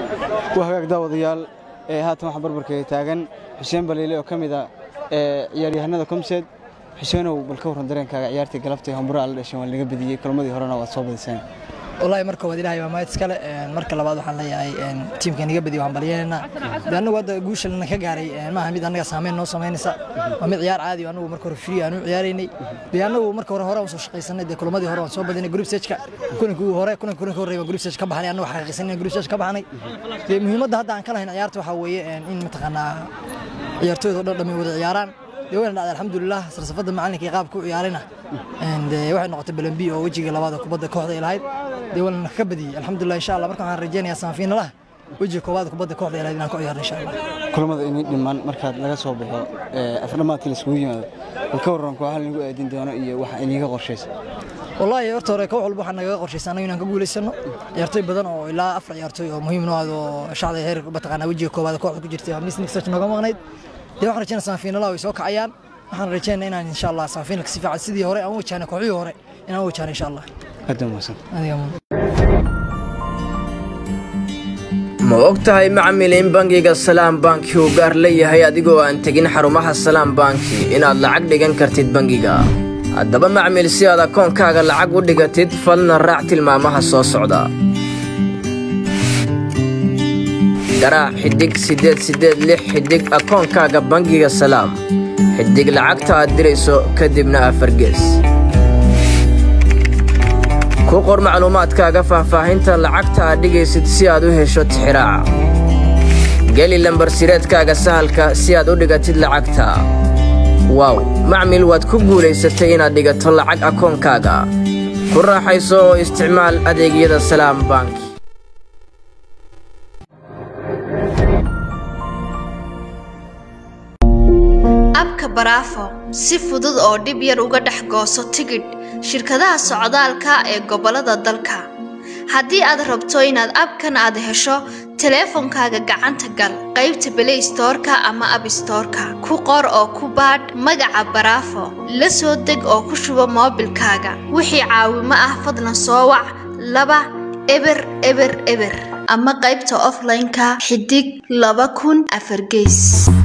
waa hagaag daawadayaal ee haatan waxaa barbarkeeda taagan xuseen baliile oo ka mid a ee ciyaaryahanada komseed xuseenow bal ka warran dareenkaaga ciyaartii galabtay hamburaa la dhashay waan laga badiyey kulmadii horena waad soo badiseen wallaahi marka waad ilaahay waa mahad iskale marka labaad waxaan leeyahay tiimka naga badiyo waxaan balyeynayna de annagu hadda guusha lana ka gaaray maaha mid annaga saameyn noo samaynaysa waa mid ciyaar caadi oo annagu marka hore free aan u ciyaaraynay de annagu marka hore hore aan soo shaqaysanay de kulamadii hore waan soo badinay group stage-ka kulankii hore kulanka kulanka horreeya group stage ka baxnay annagu xaqiiqsanay group stage ka baxnay de muhiimadda hadda aan ka lahayn ciyaarta waxaa weeye in mataqaanaa ciyaartooyda oo dhan dhamay wada ciyaaraan de wayna dhacday alxamdulilah sarsafadda macalinka iyo qaabka u ciyaarayna de waxay noqotay balambi oo wejiga labaad oo kubadda kooxda ay lahayd dee walna ka badiyey alxamdulilah insha allah marka waxaan rajaynayaa samafiinalaha wejiga koowaad kubadda kooxda ay lahayd inaan ku ciyaarno insha allah kulamada inay dhiman markaad laga soo baxo afdhamaadkii laisugu yimaado bal ka warran kooxaha lagu aadin doono iyo waxa iniga qorshaysa wallaahi horta hore koox walba waxaa nagaga qorshaysa annagu inaan ka guulaysano ciyaartooy badan oo ilaa afar ciyaartooy oo muhiim noo ah oo shacda heer mataqaanaa wejiga koowaad kooxda ku jirtay oo misnik search nooga maqnayd dee waxaan rajaynaa samafiinalaha way soo kacayaan waxaan rajaynaa inaan insha allah samafiinalka si fiican sidii hore aan u wajahna kooxihii hore inaan u wajahno insha allah aad mahadsan adiga ma og tahay macmil in bangiga salaam banki uu gaar leeyahay adigoo aan tegin xarumaha salaam banki inaad lacag dhigan kartid bangiga haddaba macmil si aad akoonkaaga lacag u dhigatid falna raac tilmaamaha soo socda garaac xidhig siddeed siddeed lix xidhig akoonkaaga bangiga salaam xidhig lacagta aad dirayso kadibna afargees ku qor macluumaadkaaga faahfaahinta lacagta aad dhigaysid si aad u hesho tixiraaca geli lambar sireedkaaga sahalka si aad u dhigatid lacagta waaw macmil waad ku guulaysatay inaad dhigato lacag akoonkaaga ku raaxayso oo isticmaal adeegyada salaam bank abka baraafo si fudud oo dhib yar uga dhex gooso tigidh shirkadaha socdaalka ee gobollada dalka haddii aad rabto inaad abkan aad hesho teleefonkaaga gacanta gal qaybta belay stoorka ama abstoorka ku qor oo ku baadh magaca baraafo la soo deg oo ku shubo moobilkaaga wixii caawimo ah fadlan soo wac laba eber eber eber ama qaybta offline-ka xidig laba kun afar geys